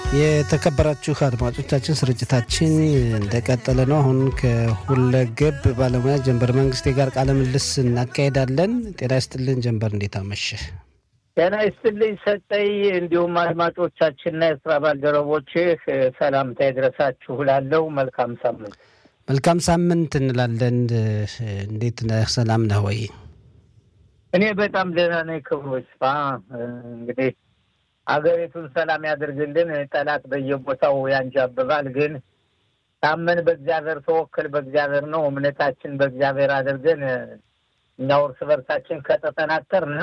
የተከበራችሁ አድማጮቻችን ስርጭታችን እንደቀጠለ ነው። አሁን ከሁለገብ ባለሙያ ጀንበር መንግስቴ ጋር ቃለ ምልልስ እናካሄዳለን። ጤና ይስጥልን ጀንበር፣ እንዴት አመሸህ? ጤና ይስጥልኝ ሰጠይ፣ እንዲሁም አድማጮቻችንና የስራ ባልደረቦችህ ሰላምታ ይድረሳችሁ እላለሁ። መልካም ሳምንት። መልካም ሳምንት እንላለን። እንዴት ነህ? ሰላም ነህ ወይ? እኔ በጣም ደህና ነኝ። ክብሩ ይስፋ። እንግዲህ አገሪቱን ሰላም ያደርግልን። ጠላት በየቦታው ያንዣብባል። ግን ታመን በእግዚአብሔር ተወክል በእግዚአብሔር ነው እምነታችን በእግዚአብሔር አድርገን እኛው እርስ በርሳችን ከተጠናከርን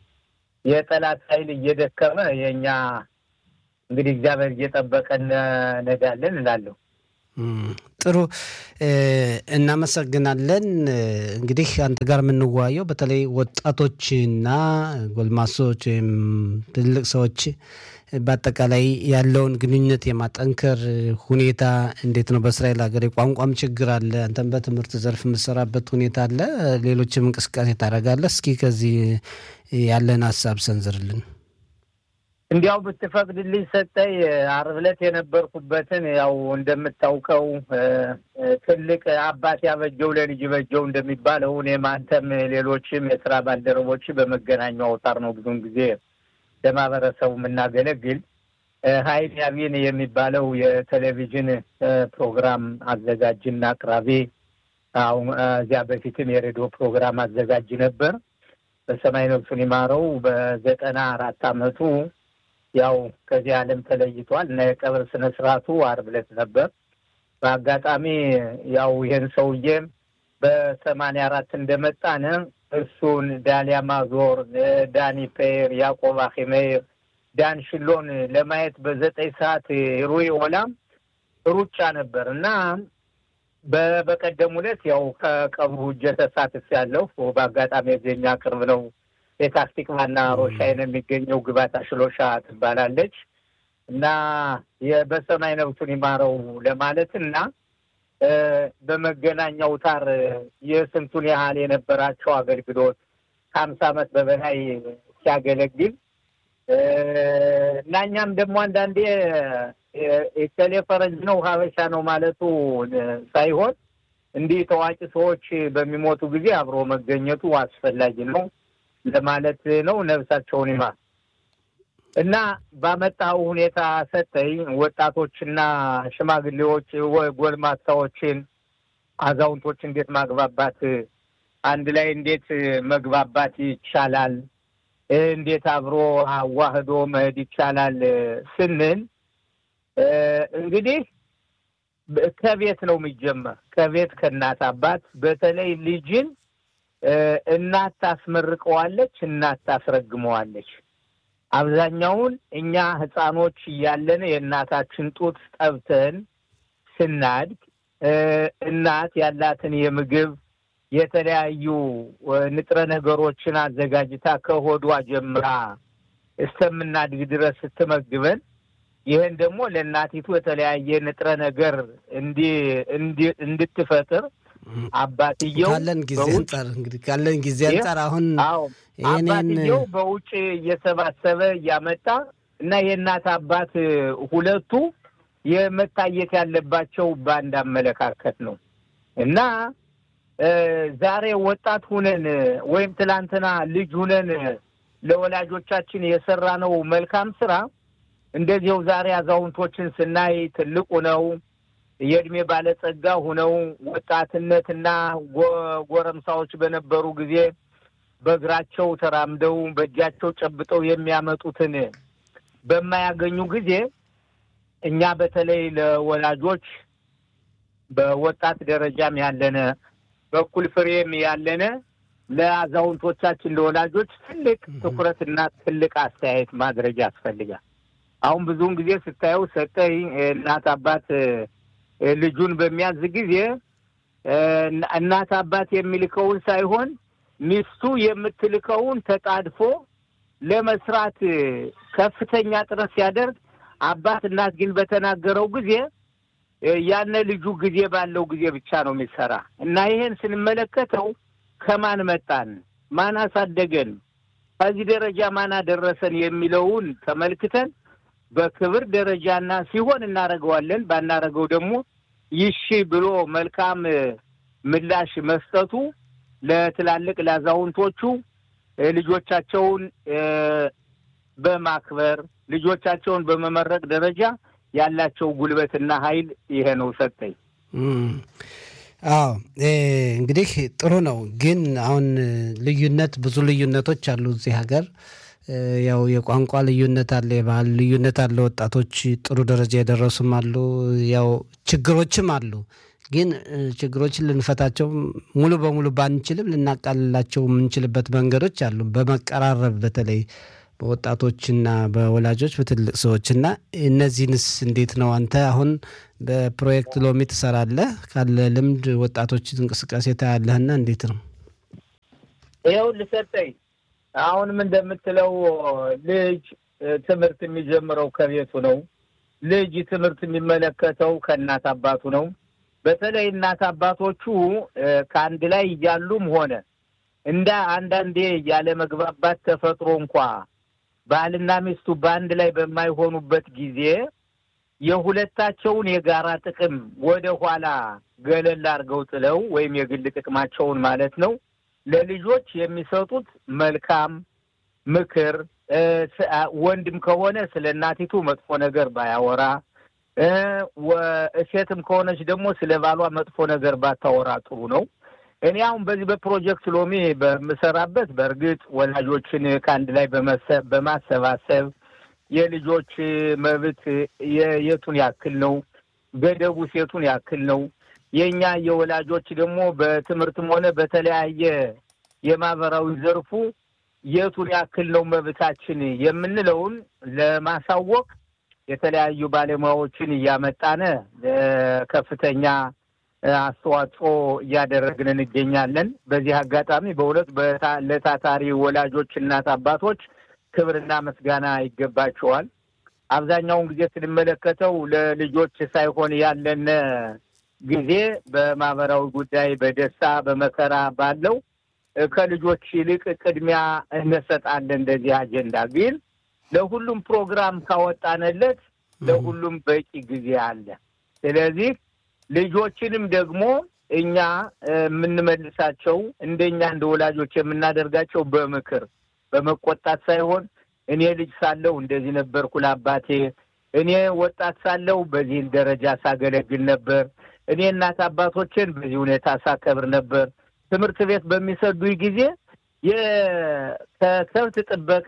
የጠላት ኃይል እየደከመ የእኛ እንግዲህ እግዚአብሔር እየጠበቀን ነዳለን እላለሁ። ጥሩ እናመሰግናለን። እንግዲህ አንተ ጋር የምንወያየው በተለይ ወጣቶችና ጎልማሶች ወይም ትልቅ ሰዎች በአጠቃላይ ያለውን ግንኙነት የማጠንከር ሁኔታ እንዴት ነው? በእስራኤል ሀገር የቋንቋም ችግር አለ። አንተም በትምህርት ዘርፍ የምትሰራበት ሁኔታ አለ። ሌሎችም እንቅስቃሴ ታደርጋለህ። እስኪ ከዚህ ያለን ሀሳብ ሰንዝርልን። እንዲያው ብትፈቅድልኝ ሰጠኝ ዓርብ ዕለት የነበርኩበትን ያው እንደምታውቀው ትልቅ አባት ያበጀው ለልጅ በጀው እንደሚባለው እኔም አንተም ሌሎችም የስራ ባልደረቦች በመገናኛው አውታር ነው ብዙውን ጊዜ ለማህበረሰቡ የምናገለግል ሀይል ያቢን የሚባለው የቴሌቪዥን ፕሮግራም አዘጋጅና አቅራቢ አሁን እዚያ በፊትም የሬዲዮ ፕሮግራም አዘጋጅ ነበር። በሰማይ ነፍሱን ይማረው በዘጠና አራት አመቱ ያው ከዚህ ዓለም ተለይቷል እና የቀብር ስነ ስርዓቱ ዓርብ ዕለት ነበር። በአጋጣሚ ያው ይህን ሰውዬ በሰማንያ አራት እንደመጣን እሱን ዳሊያ ማዞር፣ ዳኒ ፔር፣ ያዕቆብ አኪሜር፣ ዳን ሽሎን ለማየት በዘጠኝ ሰዓት ሩይ ኦላም ሩጫ ነበር እና በበቀደም ዕለት ያው ከቀብሩ እጀ ተሳትፍ ያለው በአጋጣሚ የዜኛ ቅርብ ነው የታክቲክ ዋና ሮሻይን የሚገኘው ግባታ ሽሎሻ ትባላለች እና በሰማይ ነብሱን ይማረው ለማለት እና በመገናኛ አውታር የስንቱን ያህል የነበራቸው አገልግሎት ከሀምሳ ዓመት በበላይ ሲያገለግል እና እኛም ደግሞ አንዳንዴ የከሌ ፈረንጅ ነው ሀበሻ ነው ማለቱ ሳይሆን እንዲህ ታዋቂ ሰዎች በሚሞቱ ጊዜ አብሮ መገኘቱ አስፈላጊ ነው ለማለት ነው። ነብሳቸውን ይማር እና ባመጣው ሁኔታ ሰጠኝ ወጣቶችና ሽማግሌዎች፣ ጎልማሳዎችን፣ አዛውንቶች እንዴት ማግባባት አንድ ላይ እንዴት መግባባት ይቻላል፣ እንዴት አብሮ አዋህዶ መሄድ ይቻላል ስንል እንግዲህ ከቤት ነው የሚጀመር። ከቤት ከእናት አባት፣ በተለይ ልጅን እናት ታስመርቀዋለች፣ እናት ታስረግመዋለች። አብዛኛውን እኛ ሕፃኖች እያለን የእናታችን ጡት ጠብተን ስናድግ እናት ያላትን የምግብ የተለያዩ ንጥረ ነገሮችን አዘጋጅታ ከሆዷ ጀምራ እስከምናድግ ድረስ ስትመግበን ይህን ደግሞ ለእናቲቱ የተለያየ ንጥረ ነገር እንድትፈጥር አባትየው ካለን ጊዜ አንጻር እንግዲህ ካለን ጊዜ አንጻር አሁን አባትየው በውጭ እየሰባሰበ እያመጣ እና የእናት አባት ሁለቱ የመታየት ያለባቸው በአንድ አመለካከት ነው እና ዛሬ ወጣት ሁነን ወይም ትላንትና ልጅ ሁነን ለወላጆቻችን የሰራነው መልካም ስራ እንደዚያው ዛሬ አዛውንቶችን ስናይ ትልቁ ነው የእድሜ ባለጸጋ ሁነው ወጣትነትና ጎረምሳዎች በነበሩ ጊዜ በእግራቸው ተራምደው በእጃቸው ጨብጠው የሚያመጡትን በማያገኙ ጊዜ እኛ በተለይ ለወላጆች በወጣት ደረጃም ያለነ በኩል ፍሬም ያለነ ለአዛውንቶቻችን ለወላጆች ትልቅ ትኩረትና ትልቅ አስተያየት ማድረግ ያስፈልጋል። አሁን ብዙውን ጊዜ ስታየው ሰጠኝ እናት አባት ልጁን በሚያዝ ጊዜ እናት አባት የሚልከውን ሳይሆን ሚስቱ የምትልከውን ተጣድፎ ለመስራት ከፍተኛ ጥረት ሲያደርግ፣ አባት እናት ግን በተናገረው ጊዜ ያነ ልጁ ጊዜ ባለው ጊዜ ብቻ ነው የሚሰራ እና ይሄን ስንመለከተው ከማን መጣን፣ ማን አሳደገን፣ ከዚህ ደረጃ ማን አደረሰን የሚለውን ተመልክተን በክብር ደረጃና ሲሆን እናደርገዋለን፣ ባናደርገው ደግሞ ይሺ ብሎ መልካም ምላሽ መስጠቱ ለትላልቅ ለአዛውንቶቹ ልጆቻቸውን በማክበር ልጆቻቸውን በመመረቅ ደረጃ ያላቸው ጉልበትና ኃይል ይሄ ነው ሰጠኝ። አዎ እንግዲህ ጥሩ ነው። ግን አሁን ልዩነት ብዙ ልዩነቶች አሉ እዚህ ሀገር ያው የቋንቋ ልዩነት አለ፣ የባህል ልዩነት አለ። ወጣቶች ጥሩ ደረጃ የደረሱም አሉ፣ ያው ችግሮችም አሉ። ግን ችግሮችን ልንፈታቸው ሙሉ በሙሉ ባንችልም ልናቃልላቸው የምንችልበት መንገዶች አሉ። በመቀራረብ በተለይ በወጣቶችና በወላጆች በትልቅ ሰዎች እና እነዚህንስ እንዴት ነው አንተ አሁን በፕሮጀክት ሎሚ ትሰራለህ? ካለ ልምድ ወጣቶች እንቅስቃሴ ታያለህና እንዴት ነው? ይኸው ልሰጠኝ አሁንም እንደምትለው ልጅ ትምህርት የሚጀምረው ከቤቱ ነው። ልጅ ትምህርት የሚመለከተው ከእናት አባቱ ነው። በተለይ እናት አባቶቹ ከአንድ ላይ እያሉም ሆነ እንደ አንዳንዴ ያለ መግባባት ተፈጥሮ እንኳ ባልና ሚስቱ በአንድ ላይ በማይሆኑበት ጊዜ የሁለታቸውን የጋራ ጥቅም ወደ ኋላ ገለል አድርገው ጥለው ወይም የግል ጥቅማቸውን ማለት ነው ለልጆች የሚሰጡት መልካም ምክር፣ ወንድም ከሆነ ስለ እናቲቱ መጥፎ ነገር ባያወራ፣ ሴትም ከሆነች ደግሞ ስለ ባሏ መጥፎ ነገር ባታወራ ጥሩ ነው። እኔ አሁን በዚህ በፕሮጀክት ሎሚ በምሰራበት በእርግጥ ወላጆችን ከአንድ ላይ በማሰባሰብ የልጆች መብት የቱን ያክል ነው፣ ገደቡ ሴቱን ያክል ነው የእኛ የወላጆች ደግሞ በትምህርትም ሆነ በተለያየ የማህበራዊ ዘርፉ የቱን ያክል ነው መብታችን የምንለውን ለማሳወቅ የተለያዩ ባለሙያዎችን እያመጣነ ከፍተኛ አስተዋጽኦ እያደረግን እንገኛለን። በዚህ አጋጣሚ በእውነት ለታታሪ ወላጆች እናት አባቶች ክብርና ምስጋና ይገባቸዋል። አብዛኛውን ጊዜ ስንመለከተው ለልጆች ሳይሆን ያለን ጊዜ በማህበራዊ ጉዳይ በደስታ በመከራ ባለው ከልጆች ይልቅ ቅድሚያ እንሰጣለን። እንደዚህ አጀንዳ ግን ለሁሉም ፕሮግራም ካወጣንለት ለሁሉም በቂ ጊዜ አለ። ስለዚህ ልጆችንም ደግሞ እኛ የምንመልሳቸው እንደኛ እንደ ወላጆች የምናደርጋቸው በምክር በመቆጣት ሳይሆን እኔ ልጅ ሳለሁ እንደዚህ ነበርኩ ለአባቴ፣ እኔ ወጣት ሳለሁ በዚህን ደረጃ ሳገለግል ነበር እኔ እናት አባቶችን በዚህ ሁኔታ ሳከብር ነበር። ትምህርት ቤት በሚሰዱኝ ጊዜ ከከብት ጥበቃ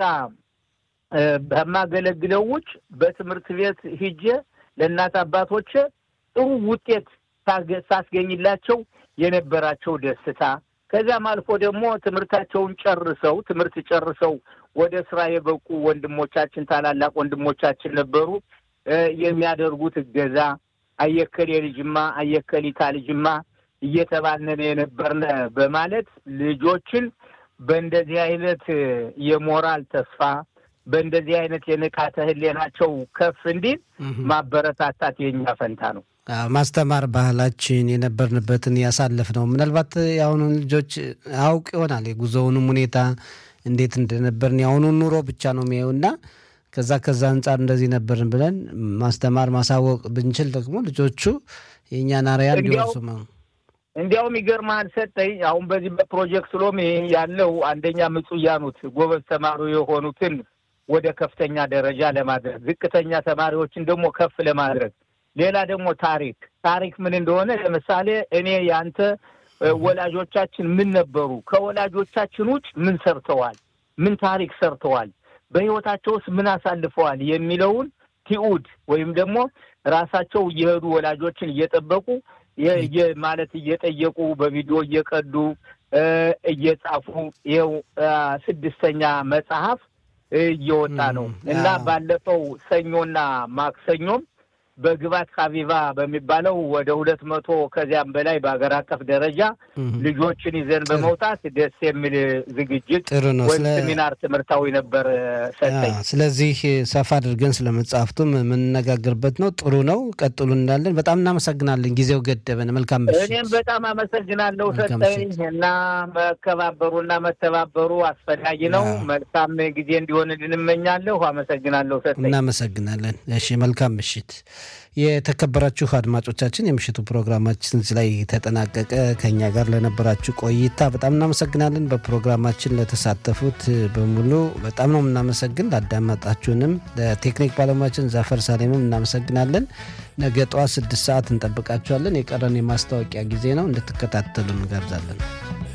በማገለግለው ውጭ በትምህርት ቤት ሂጄ ለእናት አባቶች ጥሩ ውጤት ሳስገኝላቸው የነበራቸው ደስታ ከዚያም አልፎ ደግሞ ትምህርታቸውን ጨርሰው ትምህርት ጨርሰው ወደ ስራ የበቁ ወንድሞቻችን ታላላቅ ወንድሞቻችን ነበሩ። የሚያደርጉት እገዛ አየከሌ ልጅማ አየከሊታ ልጅማ እየተባልነን የነበርነ በማለት ልጆችን በእንደዚህ አይነት የሞራል ተስፋ በእንደዚህ አይነት የንቃተ ሕሊናቸው ከፍ እንዲል ማበረታታት የኛ ፈንታ ነው። ማስተማር ባህላችን የነበርንበትን ያሳለፍ ነው። ምናልባት የአሁኑን ልጆች አውቅ ይሆናል የጉዞውንም ሁኔታ እንዴት እንደነበርን የአሁኑን ኑሮ ብቻ ነው የሚያዩና ከዛ ከዛ አንጻር እንደዚህ ነበርን ብለን ማስተማር ማሳወቅ ብንችል ደግሞ ልጆቹ የእኛን አርአያ እንዲወርሱ እንዲያውም ይገርምሃል ሰጠኝ። አሁን በዚህ በፕሮጀክት ሎሚ ያለው አንደኛ ምጹያኑት ጎበዝ ተማሪ የሆኑትን ወደ ከፍተኛ ደረጃ ለማድረግ ዝቅተኛ ተማሪዎችን ደግሞ ከፍ ለማድረግ ሌላ ደግሞ ታሪክ ታሪክ ምን እንደሆነ ለምሳሌ እኔ ያንተ ወላጆቻችን ምን ነበሩ፣ ከወላጆቻችን ውጭ ምን ሰርተዋል፣ ምን ታሪክ ሰርተዋል፣ በህይወታቸው ውስጥ ምን አሳልፈዋል የሚለውን ቲኡድ ወይም ደግሞ ራሳቸው እየሄዱ ወላጆችን እየጠበቁ ማለት እየጠየቁ በቪዲዮ እየቀዱ እየጻፉ ይኸው ስድስተኛ መጽሐፍ እየወጣ ነው እና ባለፈው ሰኞና ማክሰኞም በግባት ሀቢባ በሚባለው ወደ ሁለት መቶ ከዚያም በላይ በሀገር አቀፍ ደረጃ ልጆችን ይዘን በመውጣት ደስ የሚል ዝግጅት ጥሩ ነው። ወይም ሴሚናር ትምህርታዊ ነበር ሰጠኝ። ስለዚህ ሰፋ አድርገን ስለ መጽሐፍቱም የምንነጋገርበት ነው። ጥሩ ነው። ቀጥሉ እንዳለን በጣም እናመሰግናለን። ጊዜው ገደበን። መልካም ምሽት። እኔም በጣም አመሰግናለሁ ሰጠኝ እና መከባበሩና መተባበሩ አስፈላጊ ነው። መልካም ጊዜ እንዲሆንልን እመኛለሁ። አመሰግናለሁ ሰጠኝ። እናመሰግናለን። እሺ መልካም ምሽት። የተከበራችሁ አድማጮቻችን የምሽቱ ፕሮግራማችን ላይ ተጠናቀቀ። ከኛ ጋር ለነበራችሁ ቆይታ በጣም እናመሰግናለን። በፕሮግራማችን ለተሳተፉት በሙሉ በጣም ነው የምናመሰግን። ላዳመጣችሁንም ለቴክኒክ ባለሙያችን ዛፈር ሳሌምም እናመሰግናለን። ነገ ጠዋት ስድስት ሰዓት እንጠብቃችኋለን። የቀረን የማስታወቂያ ጊዜ ነው። እንድትከታተሉ እንጋብዛለን።